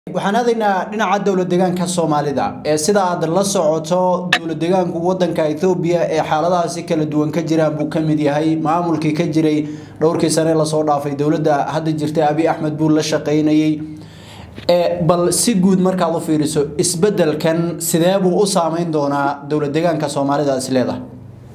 waxaan aadaynaa dhinaca dowlad deegaanka soomaalida ee sida aad la socoto dowlad deegaanku wadanka ethoobiya ee xaaladahaasi kala duwan ka jiraan buu kamid yahay maamulkii ka jiray dhowrkii sane lasoo dhaafay dowladda hadda jirta abi axmed buu la shaqaynayey bal si guud markaad u fiiriso isbedelkan sidee buu u saameyn doonaa dowlad deegaanka soomaalida is leedahay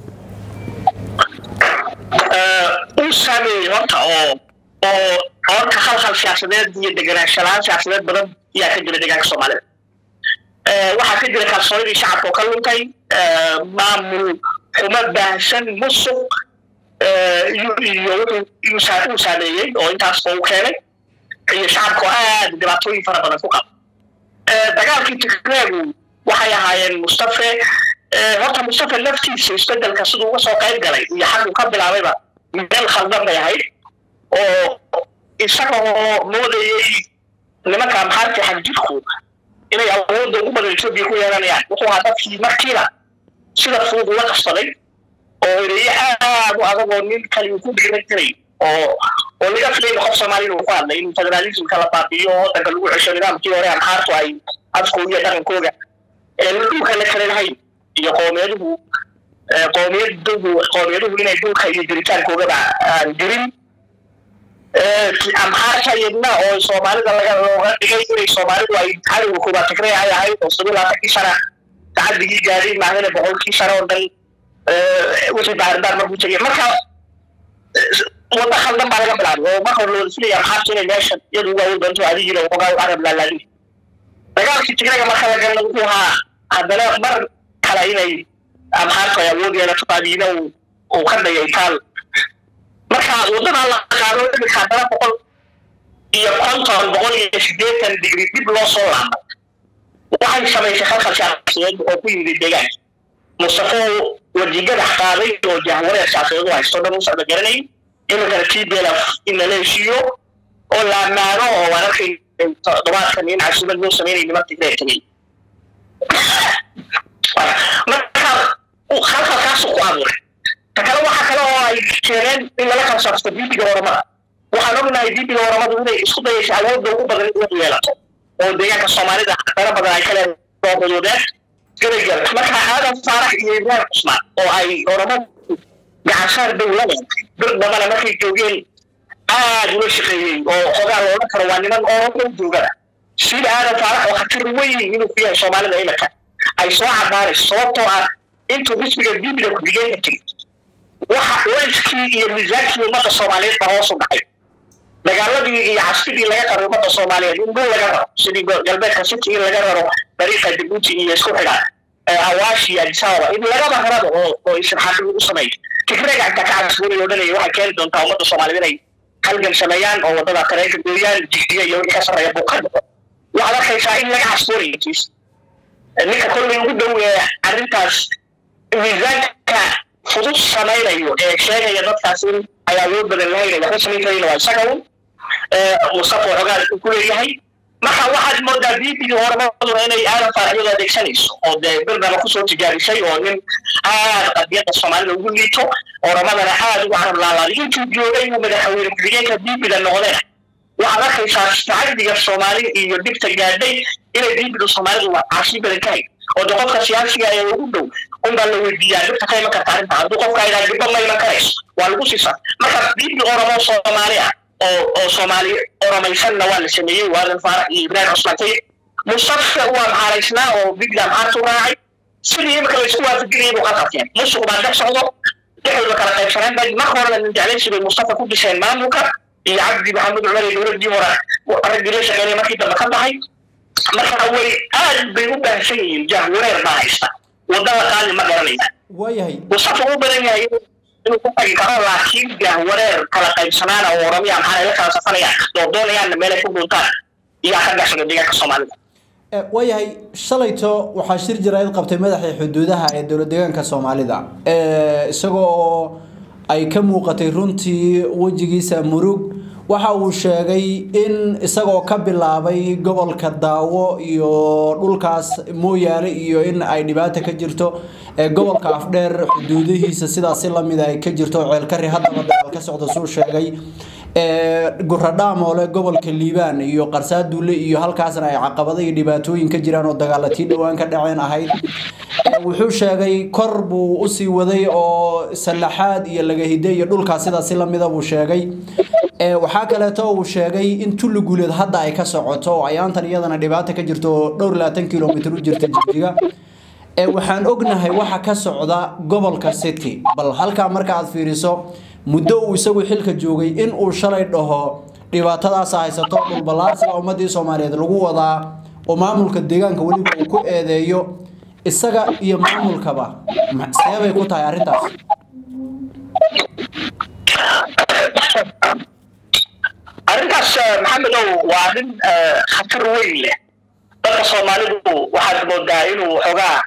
uu saameeyey horta oo oo horta khalkhal siyaasadeed iyo deganaanshalaan siyaasadeed badan ayaa ka jira deegaanka soomaalida waxaa ka jira kalsoonidii shacabka oo ka luntay maamul xumo baahsan musuq iyo wuxuu uu saameeyey oo intaas oo u keenay iyo shacabka oo aad dhibaatooyin fara badan ku qaba dagaalkii tigreegu waxay ahaayeen mustafe horta mustafe laftiisa isbedelka siduu uga soo qayb galay iyo xaguu ka bilaabayba meel khaldan bay ahayd oo isaga oo moodayay nimanka maxaarti xagjirku inay awoodda ugu badan etoobiya ku yeelanayaan wuxuu ahaa dadkii markiiba sida fudud ula qabsaday oo ereeye aad u adag oo nin kali uu ku dhiiran jiray oo oo laga filayna qof soomaaliya uu ku hadlay in federalismka la baabiyo waddanka lagu cesho nidaamkii hore amxaartu ay afkooda iyo dhaqankooda ee dhulka la kale lahayn iyo qoomiyaduhu qoomiyaduhu qoomiyaduhu inay dhulka iyo jiritaankoogaba aan jirin amxaarta yadna oo soomaalida laga looga dhigay inay soomaalidu ay cadowga koobaad tigray ay ahayd oo sabiil labaatankii sana tacaddigii gaadhay maahane boqolkii sana oo dhan wixii baaridaar markuu tegay marka wadda khaldan baa laga bilaabay oo marka hore looda filaya amxaarta inay meeshan iyadu ugu awood doonto adigina uga arab laalaadi dagaalkii tigrayga marka la galna wuxuu ahaa haddana mar kale inay amxaartu ay awood yeelato adiina uu ka dayay taal marka waddadaa la qaado imika haddana boqol iyo konton boqol iyo sideetan digri dib loo soo laabay waxay samaysay khalkhal siyaasadeed oo ku yimid deegaanka mustafo wajigadax qaaday oo jahwareer siyaasadeed u haysto dhan u socda garanay iminkana t b l f in lala heshiiyo oo la ammaano oo waan arkay toddobaadkan in casuumad loo sameynay nimanka tigray tegay marka khalkhalkaasu ku abuuray takale waxa kale oo ay keeneen in lala kala saabsato bibiga oramada waxaan ognahay bibiga oramadu inay isku dayaysa awoodda ugu badan inay yeelato oo deegaanka soomaalida dara badan ay kale doodadoodeen garayga marka aadan faarax iyo ibrahim cusmaan oo ay oramadu gacansaar dowlada bir dambana markay joogeen aad ula shaqeeyey oo xogaa loola karo waa niman oramo joogada sida aadan faarax oo khatar weyn inuu ku yahay soomaalida imika ay soo cadaanayso sababtoo ah intuu xisbiga bibiga ku-xigeenka tegey waxa wayskii iyo miisaankii ummadda soomaaliyeed baa hoos u dhacay dagaaladii iyo casbidii laga qaro ummadda soomaaliyeed in dhul laga raro sidii galbeedka city in laga raro dariiqa jabuuti iyo isku xidha awaash iyo adisababa in lagaba rarado oo oo isirxaaqi u sameeyo tigrega inta ka casbuunay oo dhanaya waxay keeni doontaa ummadda soomaaliyeed inay halgan sameeyaan oo waddada tareenka gooyaan jigdiga iyo wixii ka sarreeya buu ka dhaqo waxaad arkaysaa in laga casbuunayo tiis ninka kollay ugu dhow ee arrintaas miisaanka fudud samaynayo ee sheegaya dadkaas in ay awood badan lahayn waxba samayn karayna waa isaga un mustafa xogaal uu ku leeyahay marka waxaad moodaa biibigii horemaduna inay aadan faaraxyadu adeegsanayso oo dee birdaba kusoo tijaabisay oo nin aad qadiyadda soomaalida ugu liito oramadana aad ugu carab laalaaday intuu joogay uu madaxweyne ku-xigeenka biibiga noqdeen waxaad arkaysaa tacadiga soomaali iyo dhibta gaadhay inay biibiga soomaalidu caasi badan tahay oo de qofka siyaasiga ee ugu dhow unbaa la weydiiyaa dhibta ka iman karta arrinta hadduu qofka idhaa dhibba ma iman karayso waa lagu siisaa marka biibi oromo soomaali ah oo oo soomaali oromaysanna waa la sameeyey waadan faarax iyo ibrahim cusmaan taye mustafa waa maxaaraysnaa oo biibiga maxaartu raacay sidii imika laysku waafajinayay buu ka qabteen musuq baa dhex socdo dhexdooda kala qaybsaneen bay marka horena nin jeclaysi bay mustafa ku dhiseen maamulka iyo cabdi maxamed cumar iyo dowladdii hore raggii la shaqeynay markii dambe ka baxay marka way aad bay u baahsan yihiin jahwareer baa haysta wadada qaali ma garanayaan waayahay mustafa u badan yahay inuu ku tagi karo laakiin jahwareer kala qaybsanaana oo oramiya maxaa la kala safanayaan oo doonayaanna meelay ku dhuntaan iyaa ka gaxsada deegaanka soomaalida waayahay shalayto waxaa shir jaraa'id qabtay madaxii xuduudaha ee dowlad deegaanka soomaalida isagoo ay ka muuqatay runtii wejigiisa murug waxa uu sheegay in isagoo ka bilaabay gobolka daawo iyo dhulkaas mooyaale iyo in ay dhibaata ka jirto gobolka afdheer xuduudihiisa sidaasi lamida ay ka jirto ceelkari haddaba dagaal ka socda suu sheegay guradhaamoole gobolka liibaan iyo qarsaaduule iyo halkaasna ay caqabado iyo dhibaatooyin ka jiraan oo dagaalatii dhowaan ka dhaceen ahayd wuxuu sheegay kor buu usii waday oo sallaxaad iyo lagahide iyo dhulkaas sidaasi lamida buu sheegay waxaa kaleeto uu sheegay in tulli guuleed hadda ay ka socoto oo ayaantan iyadana dhibaata ka jirto oo dhowr labaatan kilomitr u jirta jigjiga waxaan ognahay waxa ka socda gobolka city bal halkaa marka aad fiiriso muddo uu isagu xilka joogay in uu shalay dhaho dhibaatadaas haysato dhulballaarsiga ummadii soomaaliyeed lagu wadaa oo maamulka deegaanka weliba uu ku eedeeyo isaga iyo maamulkaba seebay ku tahay arrintaas arrintaas maxamedow waa arrin khatar weyn leh dadka soomaalidu waxaad moodaa inuu xoogaa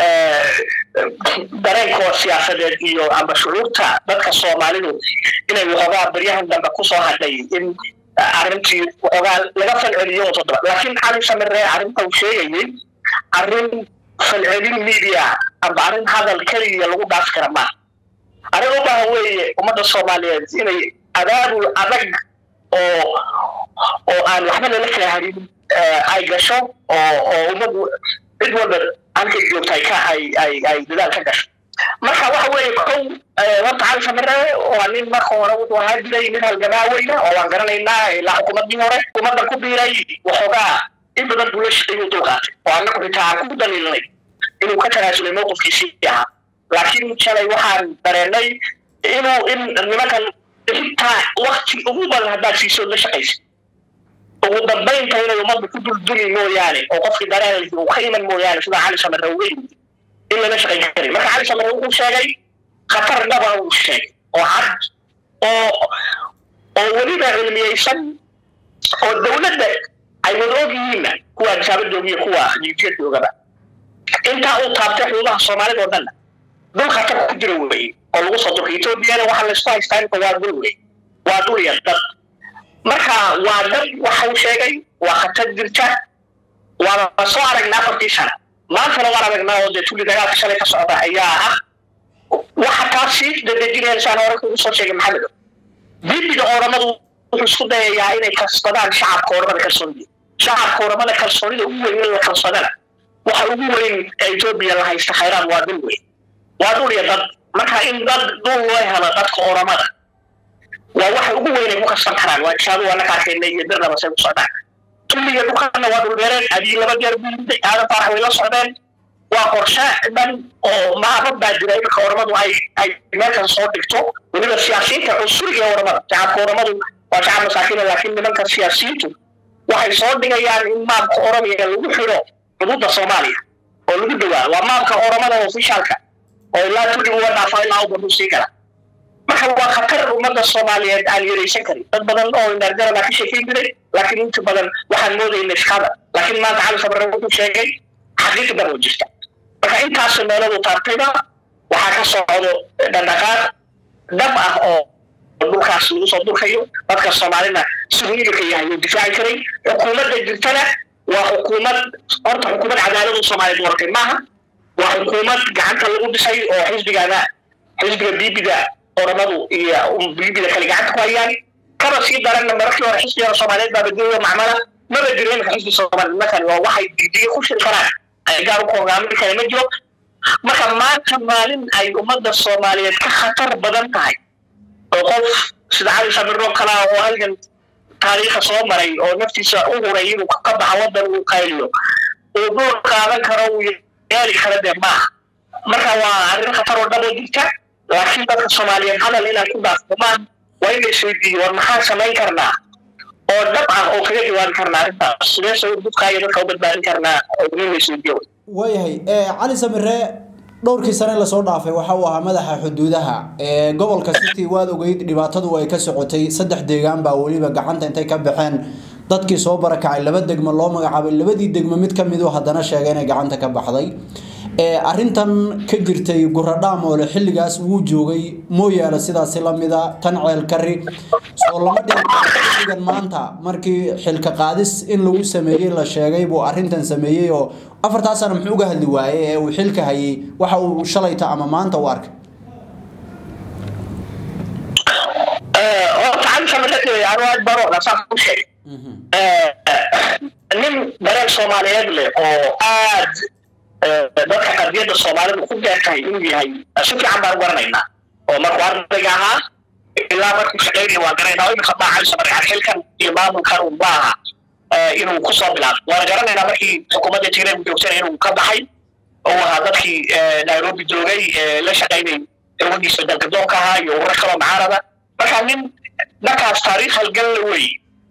dareenkooda siyaasadeed iyo amba shucuurta dadka soomaalidu inay waxoogaa baryahan dambe kusoo hadhay in arrintii waxoogaa laga falceliyo toddoba laakiin cali samire arrinta uu sheegayay arrin falcelin media amba arrin hadal keliya lagu dhaaf kara maaha arrin u baahan weeye ummadda soomaaliyeed inay abaabul adag oo oo aan waxba lala kala harin ay gasho oo oo ummadu cid walba halkay joogta ka ay ay ay dadaal ka gasho marka waxa weeye kow horta cali samire waa nin marka hore wuxuu ahaa jiray mid halgamaa weyna oo waan garanaynaa ilaa xukuumaddii hore xukuumadda ku biiray waxoogaa in badan buu la shaqeeyuu dulqaatay oo annagu xitaa aan ku daliilnay inuu ka tanaasulay mowqifkiisii ahaa laakiin shalay waxaan dareenay inuu in nimankan xitaa wakti ugu badan haddaad siiso la shaqaysa ugu dambaynta inay ummadda ku dulduli mooyaane oo qofkii dareen uu ka iman mooyaane sida cali samare uga yimid in lala shaqayn karin marka cali samare wuxuu sheegay khatar dhaba uu sheegay oo cad oo oo weliba cilmiyeysan oo dowladda ay wada og yihiinna kuwa adsaaba joogiyo kuwa jijiya joogaba intaa uu taabtay xuduudaha soomaalida oo dhanna dul khatar ku jira weeye oo lagu soo durka etoobiyana waxaa laysku haystaa inta waa dul wey waa dul iyo dad marka waa dad waxa uu sheegay waa khatar jirta waana soo aragnaa afartii sana maantana waan aragnaa oo dee tuli dagaalka shalay ka socda ayaa ah waxa taa sii dadejinayaan saan hore kugu soo sheegay maxamedo bibiga ooramadu wuxuu isku dayayaa inay kasbadaan shacabka ooramada kalsoonida shacabka ooramada kalsoonida ugu weyn in la kalsadana waxa ugu weyn ee etoobiya la haysta khayraad waa dul weyn waa dul iyo dad marka in dad dul loo helo dadka ooramada waa waxa ugu weyn ay ku kasban karaan waa jaadu waa naka arkayna iyo dirnaba say ku socdaan tulliga dhulkana waa dhulbeereen adii laba jeer buuday aadan faarax way la socdeen waa qorshe dhan oo maabad baa jira iminka oramadu ay ay meelkan soo dhigto weliba siyaasiyiinta cunsuriga oramada shacabka oramadu waa shacab masaakiina laakiin nimanka siyaasiyiintu waxay soo dhigayaan in maamka oromia lagu xidho xuduudda soomaaliya oo lagu dhawaa waa maamka oramada ofishaalka oo ilaa tulli uga dhaafo ilaa u baduu sii gala marka waa khatar ummadda soomaaliyeed aan yaraysan karin dad badan oo indhaargarana ka sheekeyn jiray laakiin inta badan waxaan moodayna iskada laakiin maanta cali sabarre wuxuu sheegay xaqiiqi dab oo jirta marka intaas meeladu taabtayba waxaa ka socdo dhaqdhaqaaq dhab ah oo dhulkaas lagu soo durkayo dadka soomaalina siduu iminka yahay uu difaaci karay xukuumadda jirtana waa xukuumad horta xukuumad cadaaladu soomaaliyeed wartay maaha waa xukuumad gacanta lagu dhisay oo xisbigana xisbiga bibiga oramadu iyo biibida kale gacanta ku hayaan kaba sii daranna mararkii hore xisbiga soomaaliyeed baa badiyaya macmala maba jiro iminka xisbi soomaaliyeed markan waa waxay diidiga ku shiri karaan ay gaar u hogaamin kale ma jiro marka maanta maalin ay ummadda soomaaliyeed ka khatar badan tahay oo qof sida cali sabiro kalaa oo halkan taariikha soo maray oo naftiisa u huray inuu ka baxa waddan uu qayliyo uu dhul qaadan karo uu yeeli kara dee maaha marka waa arrin khatar oo dhabo jirta laakiin dadka soomaaliyeed hadal inaan ku dhaafdumaan waa in la isweydiiyo war maxaan samayn karnaa oo dhab ah oo kaga jawaabi karnaa arrintaas sidee soo dubkaa iyo dadka u badbaadin karnaa oo in la isweydiiyo waayahay cali samire dhowrkii sane lasoo dhaafay waxa uu ahaa madaxa xuduudaha gobolka city waad ogeyd dhibaatadu ay ka socotay saddex deegaan baa weliba gacanta intay ka baxeen dadkii soo barakacay laba degmo loo magacaabay labadii degmo mid ka midu haddana sheegay inay gacanta ka baxday arrintan ka jirtay guradhaamoole xilligaas wuu joogay mooyaale sidaasi lamida tan ceel kari soo lama dhigan maanta markii xilka qaadis in lagu sameeyey la sheegay buu arrintan sameeyey oo afartaa sana muxuu uga hadli waayey ee uu xilka hayay waxa uu shalayta ama maanta u arkay horta cali cali samirre anu aad baan ogaa saan ku sheegay nin dareen soomaaliyeed leh oo aad dadka qadiyadda soomaalidu ku beertahay inuu yahay si fiican baan garanaynaa oo markuu ardayga ahaa ilaa markuu shaqaynaya waan garanaynaa imika maa cali samirre yani xilkan iyo maamulkan un maaha inuu kusoo bilaabo waan garanaynaa markii xukuumadda tigray uu joogsanay inuu ka baxay oo ahaa dadkii nairobi joogay la shaqaynay dawadiisa dalgadoonka ahaa iyo ururo kaloo macaarada marka nin markaas taariikh halgalle wey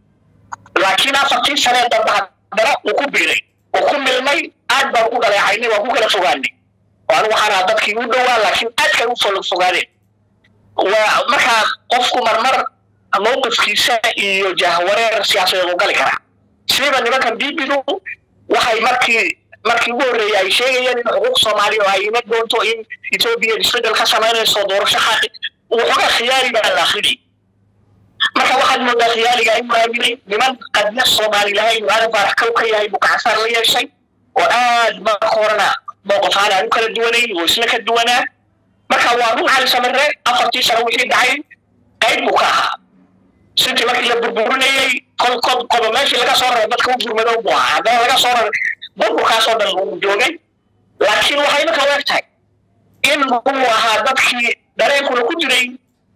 laakiin afartii sanee dambe haddana uu ku biiray uu ku milmay aad baan ku dhaleecaynay waan ku kala fogaanay oo anigu waxaan ahaa dadkii u dhowaa laakiin aadkay u folo fogaadeen waa markaa qofku marmar mowqifkiisa iyo jahwareer siyaasadeed u gali karaa sidiiba nimankan bibidu waxay markii markii ugu horreeyay ay sheegayeen in xuquuq soomaaliya oo ay ima doonto in etoobiya isbeddel ka samaynayso doorasho xaqi waxoogaa khiyaari baa la akrinay marka waxaad moodaa khiyaaliga inuu aaminay niman qadna soomaali lahayn aadan faarax kow ka yahay buu gacansaar la yeeshay oo aad marka horena mowqif ahaan aan u kala duwanayn oo isla ka duwanaa marka waa run cali samirre afartii sano wixii dhacay qayb buu ka ahaa sintii markii la burburinayey kol kod qodo meeshii laga soo raray dadka u gurmadow buu ahaa haddana laga soo raray burburkaasoo dhan uu joogay laakiin waxay imika u eg tahay in uu ahaa dadkii dareenkuna ku jiray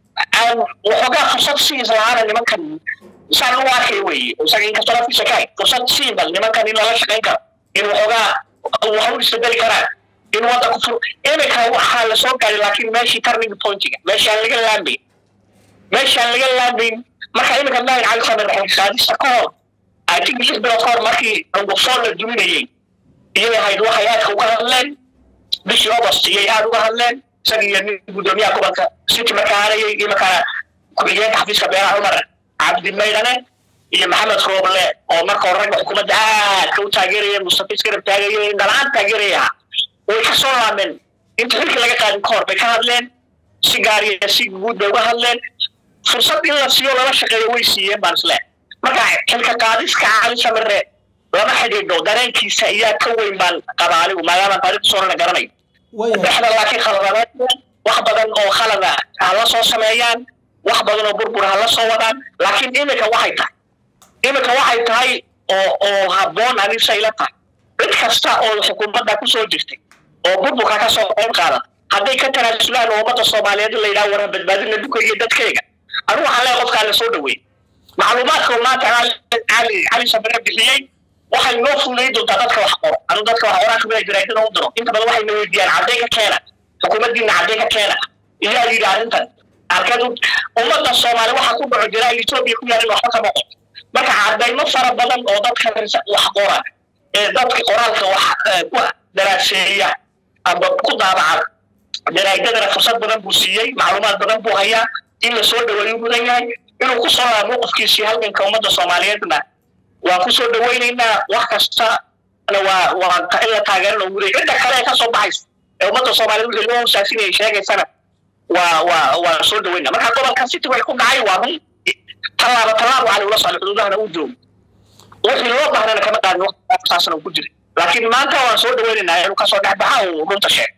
aan waxoogaa fursad siin islahaana nimankan saan u arkay weeye isaga inkastoo laftiisa ka hay fursad siin bal nimankan in lala shaqayn karo in waxoogaa wax u isbedeli karaan in waddanku fur imika waxaa la soo gaaray laakiin meeshii turning pointiga meeshii aan laga laamayn meeshii aan laga laamayn marka imika mahin cali samir xilqaadista ka hor I think lix bilood ka hor markii angufsoon la duminayey iyay ahayd waxay aadka uga hadleen bishii august iyay aad uga hadleen isaga iyo nin guddoomiyaha gobolka city markaa aanayay iyo markaa ku-xigeenka xafiiska beeraha cumar cabdi maydhane iyo maxamed rooble oo marka hore ragga xukuumadda aadka u taageeraya mustafa iskarab taagaya dhalaan taageeraya ahaa way ka soo laameen inta xilkii laga qaadin ka hor bay ka hadleen si gaar iyo si guud bay uga hadleen fursad in la siiyo lala shaqeeyo way siiyeen baan isle marka xilka qaadiska cali samire lama xidhiidho dareenkiisa ayaa ka weyn baan qabaa anigu maadaama taariikhda soorana garanayo dhexda laakiin khaladadeed wax badan oo khalada ha la soo sameeyaan wax badan oo burbur ha la soo wadaan laakiin imika waxay tahay imika waxay tahay oo oo habboon anisa ila tahay cid kasta oo xukuumadda kusoo jirtay oo burburka ka soo qayb qaadan hadday ka tanaasulaan oo ummadda soomaaliyeed la yidhaha waran badbaadina duka iyo dadkayga anigu waxaan leeyahay qofkaa la soo dhaweey macluumaadka maanta cali cali sabire bixiyey waxay noo fududayn doontaa dadka wax qoro anu dadka wax qoraa kamida jaraadada u diro inta badan waxay na weydiiyaan cadday ka keena xukuumaddiina cadday ka keena iyaa yidhi arrintan arkeed ummadda soomaali waxa ku dhaco jira etoobiya ku yaalin waxba kama qor marka caddaymo fara badan oo dadka wax qora ee dadka qoraalka wax ku daraaseeya amba ku daabaca jaraadadana fursad badan buu siiyey macluumaad badan buu hayaa in la soo dhaweeyu mudan yahay inuu ku soo laabo mowqifkiisii halganka ummadda soomaaliyeedna waan ku soo dhawaynaynaa wax kastana waa waa in la taageerana ugu leey cidda kale ee ka soo baxaysa ee ummadda soomaaliyeed wixii loo hosaasinayay sheegaysana waa waa waa soo dhawaynaa marka gobolka city way ku dhacay waa run tallaabo tallaabo cali ula socda xuduudahana u joogo wixii loo baahnana kama qaadin waqtigaasna uu ku jiray laakiin maanta waan soo dhawaynaynaa inuu kasoo dhex baxa uu runta sheeg